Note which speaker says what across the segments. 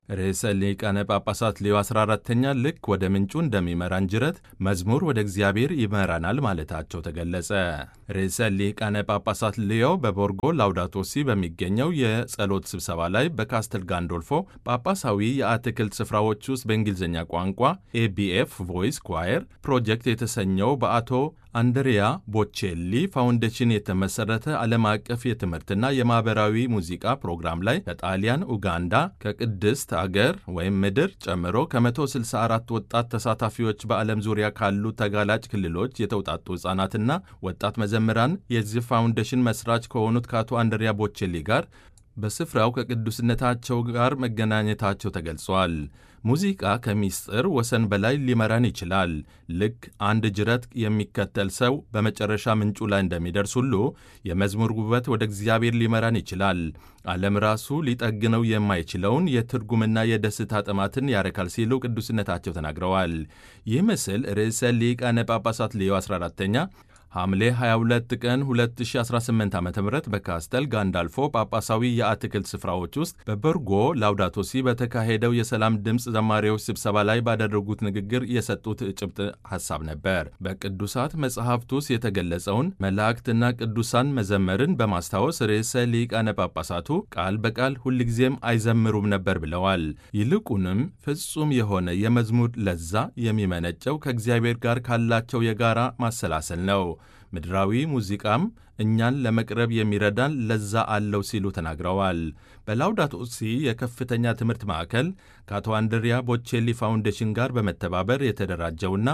Speaker 1: ርዕሰ ሊቃነ ጳጳሳት ሌዮ 14ተኛ ልክ ወደ ምንጩ እንደሚመራን ጅረት መዝሙር ወደ እግዚአብሔር ይመራናል ማለታቸው ተገለጸ። ርዕሰ ሊቃነ ጳጳሳት ሌዮ በቦርጎ ላውዳቶሲ በሚገኘው የጸሎት ስብሰባ ላይ በካስተል ጋንዶልፎ ጳጳሳዊ የአትክልት ስፍራዎች ውስጥ በእንግሊዝኛ ቋንቋ ኤቢኤፍ ቮይስ ኳየር ፕሮጀክት የተሰኘው በአቶ አንድሪያ ቦቼሊ ፋውንዴሽን የተመሠረተ ዓለም አቀፍ የትምህርትና የማኅበራዊ ሙዚቃ ፕሮግራም ላይ ከጣሊያን፣ ኡጋንዳ፣ ከቅድስት አገር ወይም ምድር ጨምሮ ከ164 ወጣት ተሳታፊዎች በዓለም ዙሪያ ካሉ ተጋላጭ ክልሎች የተውጣጡ ሕፃናትና ወጣት መዘምራን የዚህ ፋውንዴሽን መስራች ከሆኑት ከአቶ አንድሪያ ቦቼሊ ጋር በስፍራው ከቅዱስነታቸው ጋር መገናኘታቸው ተገልጿል። ሙዚቃ ከምስጢር ወሰን በላይ ሊመራን ይችላል። ልክ አንድ ጅረት የሚከተል ሰው በመጨረሻ ምንጩ ላይ እንደሚደርስ ሁሉ የመዝሙር ውበት ወደ እግዚአብሔር ሊመራን ይችላል። ዓለም ራሱ ሊጠግነው የማይችለውን የትርጉምና የደስታ ጥማትን ያረካል ሲሉ ቅዱስነታቸው ተናግረዋል። ይህ ምስል ርዕሰ ሊቃነ ጳጳሳት ሌዮ 14ተኛ ሐምሌ 22 ቀን 2018 ዓ ም በካስተል ጋንዳልፎ ጳጳሳዊ የአትክልት ስፍራዎች ውስጥ በበርጎ ላውዳቶሲ በተካሄደው የሰላም ድምፅ ዘማሪዎች ስብሰባ ላይ ባደረጉት ንግግር የሰጡት ጭብጥ ሐሳብ ነበር። በቅዱሳት መጽሐፍት ውስጥ የተገለጸውን መላእክትና ቅዱሳን መዘመርን በማስታወስ ርዕሰ ሊቃነ ጳጳሳቱ ቃል በቃል ሁልጊዜም አይዘምሩም ነበር ብለዋል። ይልቁንም ፍጹም የሆነ የመዝሙር ለዛ የሚመነጨው ከእግዚአብሔር ጋር ካላቸው የጋራ ማሰላሰል ነው። ምድራዊ ሙዚቃም እኛን ለመቅረብ የሚረዳን ለዛ አለው ሲሉ ተናግረዋል። በላውዳቶ ሲ የከፍተኛ ትምህርት ማዕከል ከአቶ አንድሪያ ቦቼሊ ፋውንዴሽን ጋር በመተባበር የተደራጀውና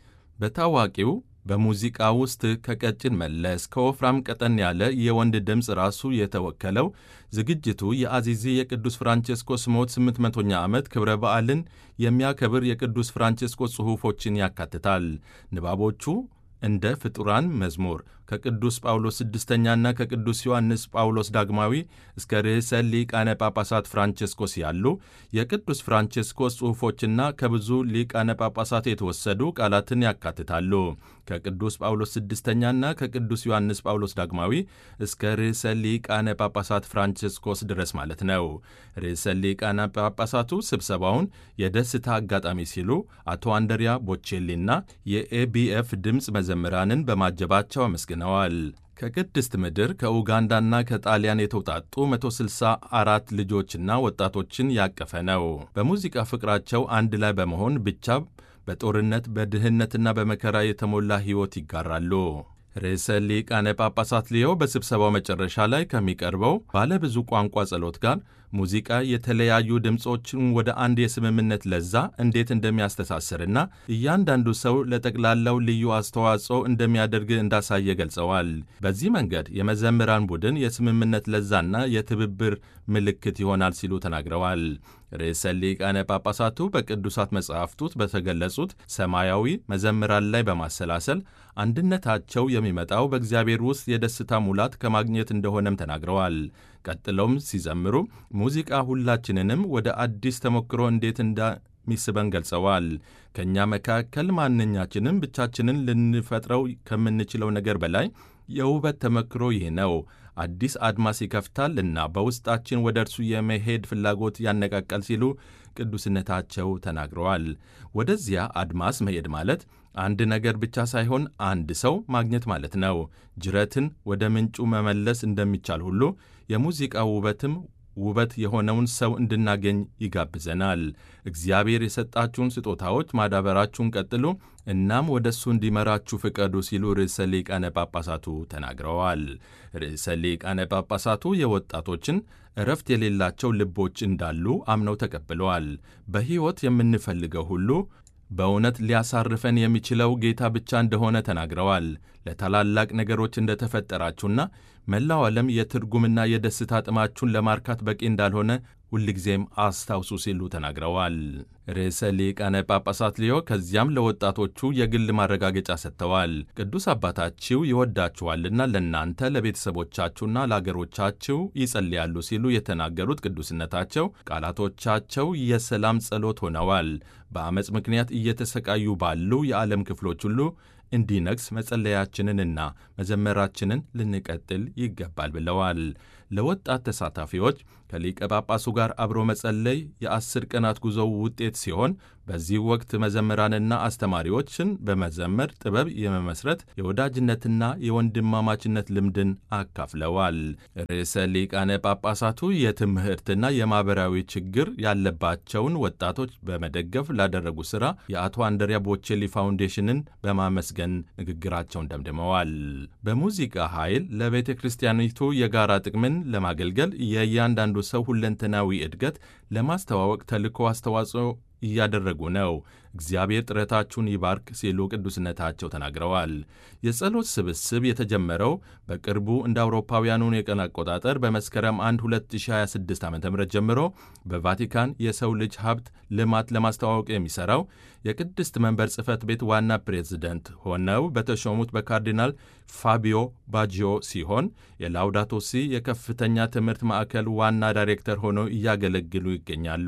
Speaker 1: በታዋቂው በሙዚቃ ውስጥ ከቀጭን መለስ ከወፍራም ቀጠን ያለ የወንድ ድምፅ ራሱ የተወከለው ዝግጅቱ የአዚዚ የቅዱስ ፍራንቼስኮስ ሞት 800ኛ ዓመት ክብረ በዓልን የሚያከብር የቅዱስ ፍራንቼስኮስ ጽሑፎችን ያካትታል። ንባቦቹ እንደ ፍጡራን መዝሙር ከቅዱስ ጳውሎስ ስድስተኛና ከቅዱስ ዮሐንስ ጳውሎስ ዳግማዊ እስከ ርዕሰ ሊቃነ ጳጳሳት ፍራንቼስኮስ ያሉ የቅዱስ ፍራንቼስኮስ ጽሑፎችና ከብዙ ሊቃነ ጳጳሳት የተወሰዱ ቃላትን ያካትታሉ። ከቅዱስ ጳውሎስ ስድስተኛና ከቅዱስ ዮሐንስ ጳውሎስ ዳግማዊ እስከ ርዕሰ ሊቃነ ጳጳሳት ፍራንቼስኮስ ድረስ ማለት ነው። ርዕሰ ሊቃነ ጳጳሳቱ ስብሰባውን የደስታ አጋጣሚ ሲሉ አቶ አንደሪያ ቦቼሊና የኤቢኤፍ ድምፅ መዘምራንን በማጀባቸው አመስግነዋል። ከቅድስት ምድር ከኡጋንዳና ከጣሊያን የተውጣጡ 164 ልጆችና ወጣቶችን ያቀፈ ነው። በሙዚቃ ፍቅራቸው አንድ ላይ በመሆን ብቻ በጦርነት በድህነትና በመከራ የተሞላ ሕይወት ይጋራሉ። ርዕሰ ሊቃነ ጳጳሳት ሊዮ በስብሰባው መጨረሻ ላይ ከሚቀርበው ባለ ብዙ ቋንቋ ጸሎት ጋር ሙዚቃ የተለያዩ ድምፆችን ወደ አንድ የስምምነት ለዛ እንዴት እንደሚያስተሳስርና እያንዳንዱ ሰው ለጠቅላላው ልዩ አስተዋጽኦ እንደሚያደርግ እንዳሳየ ገልጸዋል። በዚህ መንገድ የመዘምራን ቡድን የስምምነት ለዛና የትብብር ምልክት ይሆናል ሲሉ ተናግረዋል። ርዕሰ ሊቃነ ጳጳሳቱ በቅዱሳት መጻሕፍት ውስጥ በተገለጹት ሰማያዊ መዘምራን ላይ በማሰላሰል አንድነታቸው የሚመጣው በእግዚአብሔር ውስጥ የደስታ ሙላት ከማግኘት እንደሆነም ተናግረዋል። ቀጥለውም ሲዘምሩ ሙዚቃ ሁላችንንም ወደ አዲስ ተሞክሮ እንዴት እንደሚስበን ገልጸዋል። ከእኛ መካከል ማንኛችንም ብቻችንን ልንፈጥረው ከምንችለው ነገር በላይ የውበት ተመክሮ ይህ ነው። አዲስ አድማስ ይከፍታል እና በውስጣችን ወደ እርሱ የመሄድ ፍላጎት ያነቃቃል ሲሉ ቅዱስነታቸው ተናግረዋል። ወደዚያ አድማስ መሄድ ማለት አንድ ነገር ብቻ ሳይሆን አንድ ሰው ማግኘት ማለት ነው። ጅረትን ወደ ምንጩ መመለስ እንደሚቻል ሁሉ የሙዚቃ ውበትም ውበት የሆነውን ሰው እንድናገኝ ይጋብዘናል። እግዚአብሔር የሰጣችሁን ስጦታዎች ማዳበራችሁን ቀጥሉ፣ እናም ወደ እሱ እንዲመራችሁ ፍቀዱ ሲሉ ርዕሰ ሊቃነ ጳጳሳቱ ተናግረዋል። ርዕሰ ሊቃነ ጳጳሳቱ የወጣቶችን እረፍት የሌላቸው ልቦች እንዳሉ አምነው ተቀብለዋል። በሕይወት የምንፈልገው ሁሉ በእውነት ሊያሳርፈን የሚችለው ጌታ ብቻ እንደሆነ ተናግረዋል። ለታላላቅ ነገሮች እንደተፈጠራችሁና መላው ዓለም የትርጉምና የደስታ ጥማችሁን ለማርካት በቂ እንዳልሆነ ሁልጊዜም አስታውሱ ሲሉ ተናግረዋል። ርዕሰ ሊቃነ ጳጳሳት ሊዮ ከዚያም ለወጣቶቹ የግል ማረጋገጫ ሰጥተዋል። ቅዱስ አባታችሁ ይወዳችኋልና ለእናንተ ለቤተሰቦቻችሁና ለአገሮቻችሁ ይጸልያሉ ሲሉ የተናገሩት ቅዱስነታቸው ቃላቶቻቸው የሰላም ጸሎት ሆነዋል። በአመፅ ምክንያት እየተሰቃዩ ባሉ የዓለም ክፍሎች ሁሉ እንዲነግስ መጸለያችንንና መዘመራችንን ልንቀጥል ይገባል ብለዋል። ለወጣት ተሳታፊዎች ከሊቀ ጳጳሱ ጋር አብሮ መጸለይ የአስር ቀናት ጉዞው ውጤት ሲሆን በዚህ ወቅት መዘምራንና አስተማሪዎችን በመዘመር ጥበብ የመመስረት የወዳጅነትና የወንድማማችነት ልምድን አካፍለዋል። ርዕሰ ሊቃነ ጳጳሳቱ የትምህርትና የማኅበራዊ ችግር ያለባቸውን ወጣቶች በመደገፍ ላደረጉ ሥራ የአቶ አንድሪያ ቦቼሊ ፋውንዴሽንን በማመስገን ንግግራቸውን ደምድመዋል። በሙዚቃ ኃይል ለቤተ ክርስቲያኒቱ የጋራ ጥቅምን ለማገልገል የእያንዳንዱ ሰው ሁለንተናዊ እድገት ለማስተዋወቅ ተልዕኮ አስተዋጽኦ እያደረጉ ነው። እግዚአብሔር ጥረታችሁን ይባርክ ሲሉ ቅዱስነታቸው ተናግረዋል። የጸሎት ስብስብ የተጀመረው በቅርቡ እንደ አውሮፓውያኑን የቀን አቆጣጠር በመስከረም 1 2026 ዓ ም ጀምሮ በቫቲካን የሰው ልጅ ሀብት ልማት ለማስተዋወቅ የሚሠራው የቅድስት መንበር ጽሕፈት ቤት ዋና ፕሬዝደንት ሆነው በተሾሙት በካርዲናል ፋቢዮ ባጂዮ ሲሆን የላውዳቶ ሲ የከፍተኛ ትምህርት ማዕከል ዋና ዳይሬክተር ሆነው እያገለግሉ ይገኛሉ።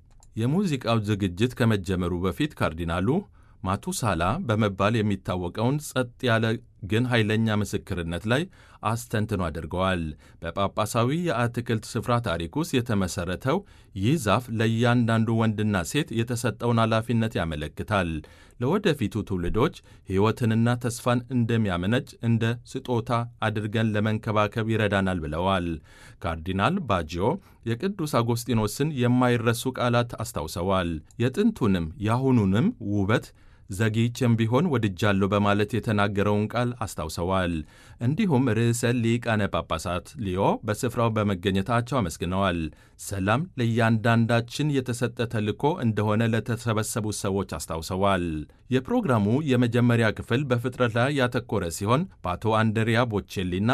Speaker 1: የሙዚቃው ዝግጅት ከመጀመሩ በፊት ካርዲናሉ ማቱሳላ በመባል የሚታወቀውን ጸጥ ያለ ግን ኃይለኛ ምስክርነት ላይ አስተንትኖ አድርገዋል። በጳጳሳዊ የአትክልት ስፍራ ታሪክ ውስጥ የተመሠረተው ይህ ዛፍ ለእያንዳንዱ ወንድና ሴት የተሰጠውን ኃላፊነት ያመለክታል። ለወደፊቱ ትውልዶች ሕይወትንና ተስፋን እንደሚያመነጭ እንደ ስጦታ አድርገን ለመንከባከብ ይረዳናል ብለዋል። ካርዲናል ባጂዮ የቅዱስ አጎስጢኖስን የማይረሱ ቃላት አስታውሰዋል። የጥንቱንም የአሁኑንም ውበት ዘግይቼም ቢሆን ወድጃለሁ በማለት የተናገረውን ቃል አስታውሰዋል። እንዲሁም ርዕሰ ሊቃነ ጳጳሳት ሊዮ በስፍራው በመገኘታቸው አመስግነዋል። ሰላም ለእያንዳንዳችን የተሰጠ ተልዕኮ እንደሆነ ለተሰበሰቡ ሰዎች አስታውሰዋል። የፕሮግራሙ የመጀመሪያ ክፍል በፍጥረት ላይ ያተኮረ ሲሆን በአቶ አንድሪያ ቦቼሊና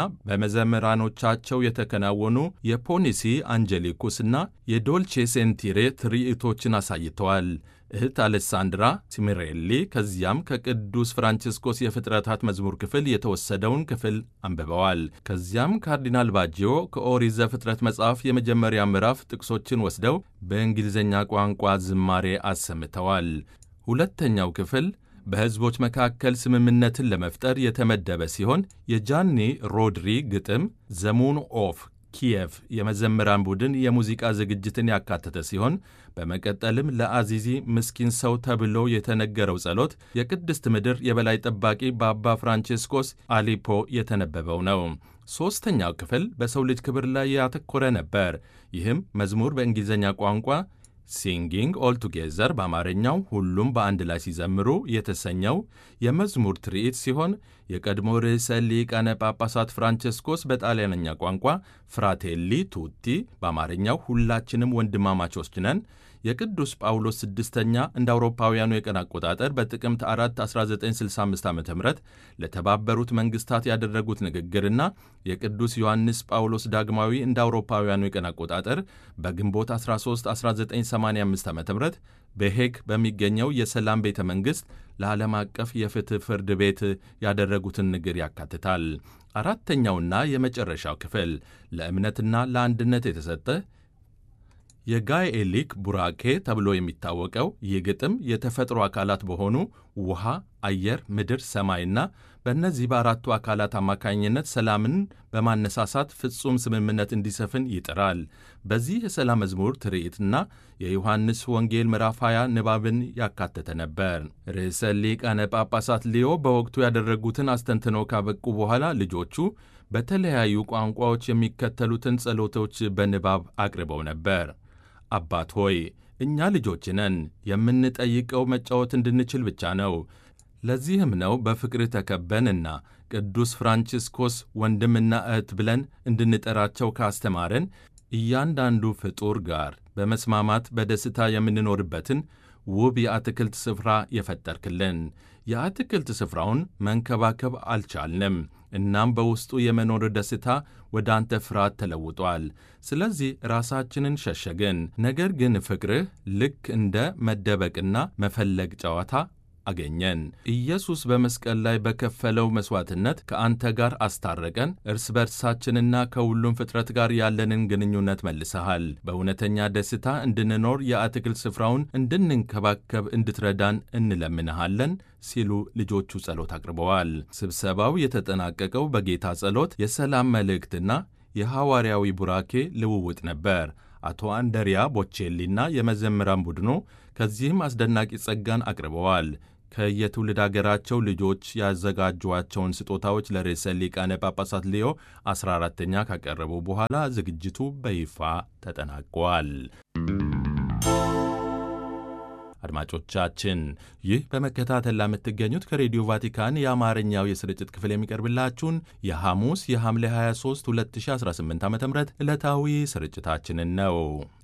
Speaker 1: በመዘምራኖቻቸው የተከናወኑ የፖኒሲ አንጀሊኩስና የዶልቼ ሴንቲሬ ትርኢቶችን አሳይተዋል። እህት አሌሳንድራ ሲሚሬሊ ከዚያም ከቅዱስ ፍራንቺስኮስ የፍጥረታት መዝሙር ክፍል የተወሰደውን ክፍል አንብበዋል። ከዚያም ካርዲናል ባጂዮ ከኦሪት ዘፍጥረት መጽሐፍ የመጀመሪያ ምዕራፍ ጥቅሶችን ወስደው በእንግሊዝኛ ቋንቋ ዝማሬ አሰምተዋል። ሁለተኛው ክፍል በሕዝቦች መካከል ስምምነትን ለመፍጠር የተመደበ ሲሆን የጃኒ ሮድሪ ግጥም ዘሙን ኦፍ ኪየቭ የመዘምራን ቡድን የሙዚቃ ዝግጅትን ያካተተ ሲሆን በመቀጠልም ለአዚዚ ምስኪን ሰው ተብሎ የተነገረው ጸሎት የቅድስት ምድር የበላይ ጠባቂ በአባ ፍራንቺስኮስ አሊፖ የተነበበው ነው። ሦስተኛው ክፍል በሰው ልጅ ክብር ላይ ያተኮረ ነበር። ይህም መዝሙር በእንግሊዝኛ ቋንቋ ሲንጊንግ ኦል ቱጌዘር በአማርኛው ሁሉም በአንድ ላይ ሲዘምሩ የተሰኘው የመዝሙር ትርኢት ሲሆን የቀድሞ ርዕሰ ሊቃነ ጳጳሳት ፍራንቸስኮስ በጣሊያንኛ ቋንቋ ፍራቴሊ ቱቲ በአማርኛው ሁላችንም ወንድማማቾች ነን የቅዱስ ጳውሎስ ስድስተኛ እንደ አውሮፓውያኑ የቀን አቆጣጠር በጥቅምት 4 1965 ዓ ም ለተባበሩት መንግስታት ያደረጉት ንግግርና የቅዱስ ዮሐንስ ጳውሎስ ዳግማዊ እንደ አውሮፓውያኑ የቀን አቆጣጠር በግንቦት 13 1985 ዓ ም በሄግ በሚገኘው የሰላም ቤተ መንግሥት ለዓለም አቀፍ የፍትሕ ፍርድ ቤት ያደረጉትን ንግግር ያካትታል። አራተኛውና የመጨረሻው ክፍል ለእምነትና ለአንድነት የተሰጠ የጋኤሊክ ቡራኬ ተብሎ የሚታወቀው ይህ ግጥም የተፈጥሮ አካላት በሆኑ ውሃ፣ አየር፣ ምድር፣ ሰማይና በእነዚህ በአራቱ አካላት አማካኝነት ሰላምን በማነሳሳት ፍጹም ስምምነት እንዲሰፍን ይጥራል። በዚህ የሰላም መዝሙር ትርኢትና የዮሐንስ ወንጌል ምዕራፍ 20 ንባብን ያካተተ ነበር። ርዕሰ ሊቃነ ጳጳሳት ሊዮ በወቅቱ ያደረጉትን አስተንትኖ ካበቁ በኋላ ልጆቹ በተለያዩ ቋንቋዎች የሚከተሉትን ጸሎቶች በንባብ አቅርበው ነበር። አባት ሆይ እኛ ልጆች ነን። የምንጠይቀው መጫወት እንድንችል ብቻ ነው። ለዚህም ነው በፍቅርህ ተከበንና ቅዱስ ፍራንቺስኮስ ወንድምና እህት ብለን እንድንጠራቸው ካስተማረን እያንዳንዱ ፍጡር ጋር በመስማማት በደስታ የምንኖርበትን ውብ የአትክልት ስፍራ የፈጠርክልን። የአትክልት ስፍራውን መንከባከብ አልቻልንም። እናም በውስጡ የመኖር ደስታ ወደ አንተ ፍርሃት ተለውጧል። ስለዚህ ራሳችንን ሸሸግን። ነገር ግን ፍቅርህ ልክ እንደ መደበቅና መፈለግ ጨዋታ አገኘን። ኢየሱስ በመስቀል ላይ በከፈለው መሥዋዕትነት ከአንተ ጋር አስታረቀን። እርስ በርሳችንና ከሁሉም ፍጥረት ጋር ያለንን ግንኙነት መልሰሃል። በእውነተኛ ደስታ እንድንኖር የአትክልት ስፍራውን እንድንንከባከብ እንድትረዳን እንለምንሃለን ሲሉ ልጆቹ ጸሎት አቅርበዋል። ስብሰባው የተጠናቀቀው በጌታ ጸሎት፣ የሰላም መልእክትና የሐዋርያዊ ቡራኬ ልውውጥ ነበር። አቶ አንደሪያ ቦቼሊና የመዘምራን ቡድኑ ከዚህም አስደናቂ ጸጋን አቅርበዋል። ከየትውልድ አገራቸው ልጆች ያዘጋጇቸውን ስጦታዎች ለርዕሰ ሊቃነ ጳጳሳት ሊዮ 14ተኛ ካቀረቡ በኋላ ዝግጅቱ በይፋ ተጠናቋል። አድማጮቻችን ይህ በመከታተል ለምትገኙት ከሬዲዮ ቫቲካን የአማርኛው የስርጭት ክፍል የሚቀርብላችሁን የሐሙስ የሐምሌ 23 2018 ዓ ም ዕለታዊ ስርጭታችንን ነው።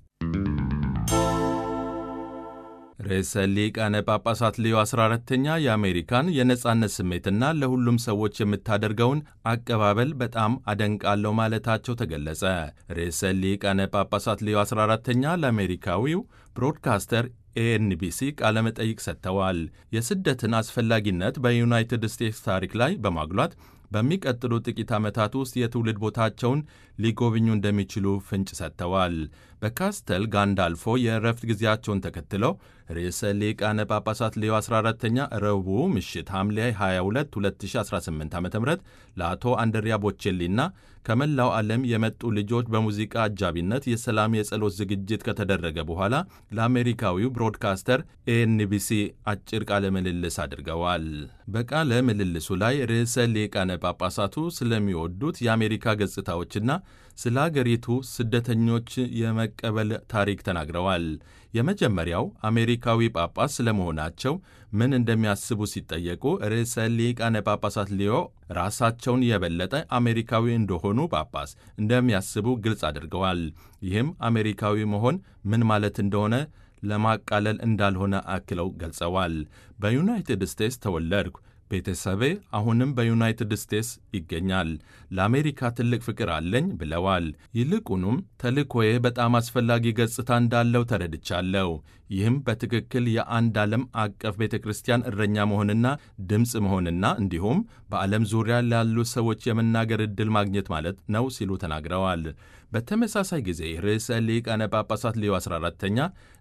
Speaker 1: ርዕሰ ሊቃነ ጳጳሳት ሌዮ 14ተኛ የአሜሪካን የነጻነት ስሜትና ለሁሉም ሰዎች የምታደርገውን አቀባበል በጣም አደንቃለሁ ማለታቸው ተገለጸ። ርዕሰ ሊቃነ ጳጳሳት ሌዮ 14ተኛ ለአሜሪካዊው ብሮድካስተር ኤኤንቢሲ ቃለ መጠይቅ ሰጥተዋል። የስደትን አስፈላጊነት በዩናይትድ ስቴትስ ታሪክ ላይ በማጉላት በሚቀጥሉ ጥቂት ዓመታት ውስጥ የትውልድ ቦታቸውን ሊጎብኙ እንደሚችሉ ፍንጭ ሰጥተዋል። በካስተል ጋንዳልፎ የእረፍት ጊዜያቸውን ተከትለው ርዕሰ ሊቃነ ጳጳሳት ሌዮ 14ተኛ ረቡዕ ምሽት ሐምሌ 22 2018 ዓ ም ለአቶ አንድሪያ ቦቼሊና ከመላው ዓለም የመጡ ልጆች በሙዚቃ አጃቢነት የሰላም የጸሎት ዝግጅት ከተደረገ በኋላ ለአሜሪካዊው ብሮድካስተር ኤንቢሲ አጭር ቃለ ምልልስ አድርገዋል። በቃለ ምልልሱ ላይ ርዕሰ ሊቃነ ጳጳሳቱ ስለሚወዱት የአሜሪካ ገጽታዎችና ስለ አገሪቱ ስደተኞች የመቀበል ታሪክ ተናግረዋል። የመጀመሪያው አሜሪካዊ ጳጳስ ስለመሆናቸው ምን እንደሚያስቡ ሲጠየቁ ርዕሰ ሊቃነ ጳጳሳት ሊዮ ራሳቸውን የበለጠ አሜሪካዊ እንደሆኑ ጳጳስ እንደሚያስቡ ግልጽ አድርገዋል። ይህም አሜሪካዊ መሆን ምን ማለት እንደሆነ ለማቃለል እንዳልሆነ አክለው ገልጸዋል። በዩናይትድ ስቴትስ ተወለድኩ ቤተሰቤ አሁንም በዩናይትድ ስቴትስ ይገኛል። ለአሜሪካ ትልቅ ፍቅር አለኝ ብለዋል። ይልቁንም ተልእኮዬ በጣም አስፈላጊ ገጽታ እንዳለው ተረድቻለሁ። ይህም በትክክል የአንድ ዓለም አቀፍ ቤተ ክርስቲያን እረኛ መሆንና ድምፅ መሆንና እንዲሁም በዓለም ዙሪያ ላሉ ሰዎች የመናገር ዕድል ማግኘት ማለት ነው ሲሉ ተናግረዋል። በተመሳሳይ ጊዜ ርዕሰ ሊቃነ ጳጳሳት ሌዮ 14ተኛ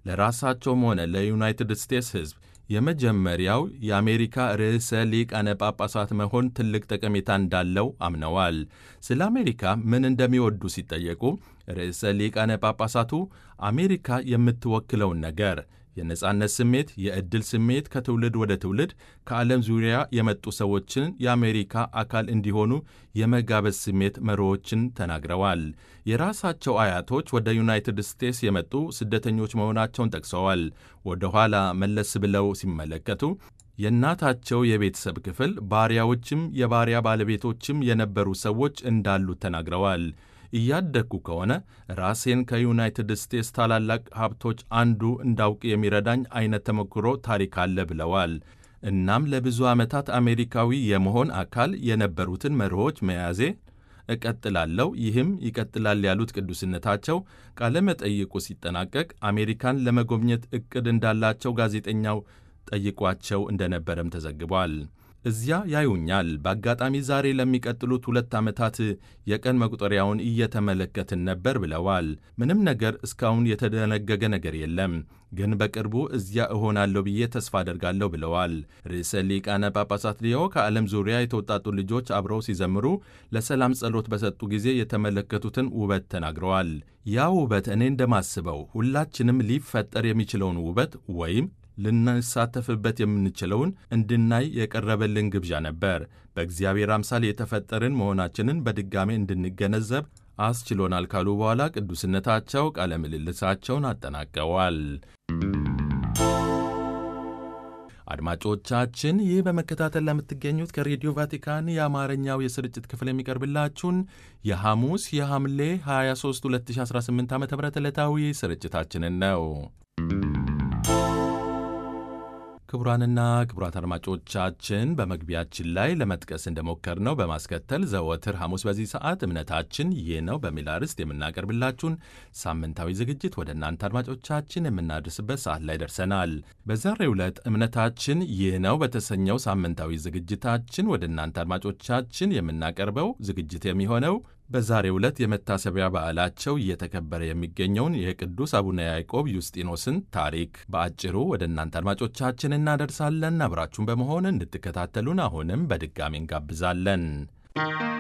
Speaker 1: ለራሳቸውም ሆነ ለዩናይትድ ስቴትስ ሕዝብ የመጀመሪያው የአሜሪካ ርዕሰ ሊቃነ ጳጳሳት መሆን ትልቅ ጠቀሜታ እንዳለው አምነዋል። ስለ አሜሪካ ምን እንደሚወዱ ሲጠየቁ ርዕሰ ሊቃነ ጳጳሳቱ አሜሪካ የምትወክለውን ነገር የነጻነት ስሜት፣ የዕድል ስሜት ከትውልድ ወደ ትውልድ ከዓለም ዙሪያ የመጡ ሰዎችን የአሜሪካ አካል እንዲሆኑ የመጋበዝ ስሜት መሪዎችን ተናግረዋል። የራሳቸው አያቶች ወደ ዩናይትድ ስቴትስ የመጡ ስደተኞች መሆናቸውን ጠቅሰዋል። ወደ ኋላ መለስ ብለው ሲመለከቱ የእናታቸው የቤተሰብ ክፍል ባሪያዎችም የባሪያ ባለቤቶችም የነበሩ ሰዎች እንዳሉት ተናግረዋል። እያደግኩ ከሆነ ራሴን ከዩናይትድ ስቴትስ ታላላቅ ሀብቶች አንዱ እንዳውቅ የሚረዳኝ አይነት ተሞክሮ ታሪክ አለ ብለዋል። እናም ለብዙ ዓመታት አሜሪካዊ የመሆን አካል የነበሩትን መርሆች መያዜ እቀጥላለሁ፣ ይህም ይቀጥላል ያሉት ቅዱስነታቸው ቃለ መጠይቁ ሲጠናቀቅ አሜሪካን ለመጎብኘት ዕቅድ እንዳላቸው ጋዜጠኛው ጠይቋቸው እንደነበረም ተዘግቧል። እዚያ ያዩኛል። በአጋጣሚ ዛሬ ለሚቀጥሉት ሁለት ዓመታት የቀን መቁጠሪያውን እየተመለከትን ነበር ብለዋል። ምንም ነገር እስካሁን የተደነገገ ነገር የለም፣ ግን በቅርቡ እዚያ እሆናለሁ ብዬ ተስፋ አደርጋለሁ ብለዋል። ርዕሰ ሊቃነ ጳጳሳት ሊዮ ከዓለም ዙሪያ የተውጣጡ ልጆች አብረው ሲዘምሩ ለሰላም ጸሎት በሰጡ ጊዜ የተመለከቱትን ውበት ተናግረዋል። ያ ውበት እኔ እንደማስበው ሁላችንም ሊፈጠር የሚችለውን ውበት ወይም ልንሳተፍበት የምንችለውን እንድናይ የቀረበልን ግብዣ ነበር። በእግዚአብሔር አምሳል የተፈጠርን መሆናችንን በድጋሜ እንድንገነዘብ አስችሎናል ካሉ በኋላ ቅዱስነታቸው ቃለ ምልልሳቸውን አጠናቀዋል። አድማጮቻችን ይህ በመከታተል ለምትገኙት ከሬዲዮ ቫቲካን የአማርኛው የስርጭት ክፍል የሚቀርብላችሁን የሐሙስ የሐምሌ 23 2018 ዓ ም ዕለታዊ ስርጭታችንን ነው። ክቡራንና ክቡራት አድማጮቻችን በመግቢያችን ላይ ለመጥቀስ እንደሞከርነው በማስከተል ዘወትር ሐሙስ በዚህ ሰዓት እምነታችን ይህ ነው በሚል አርዕስት የምናቀርብላችሁን ሳምንታዊ ዝግጅት ወደ እናንተ አድማጮቻችን የምናደርስበት ሰዓት ላይ ደርሰናል። በዛሬው ዕለት እምነታችን ይህ ነው በተሰኘው ሳምንታዊ ዝግጅታችን ወደ እናንተ አድማጮቻችን የምናቀርበው ዝግጅት የሚሆነው በዛሬው ዕለት የመታሰቢያ በዓላቸው እየተከበረ የሚገኘውን የቅዱስ አቡነ ያዕቆብ ዩስጢኖስን ታሪክ በአጭሩ ወደ እናንተ አድማጮቻችን እናደርሳለን። አብራችሁን በመሆን እንድትከታተሉን አሁንም በድጋሚ እንጋብዛለን።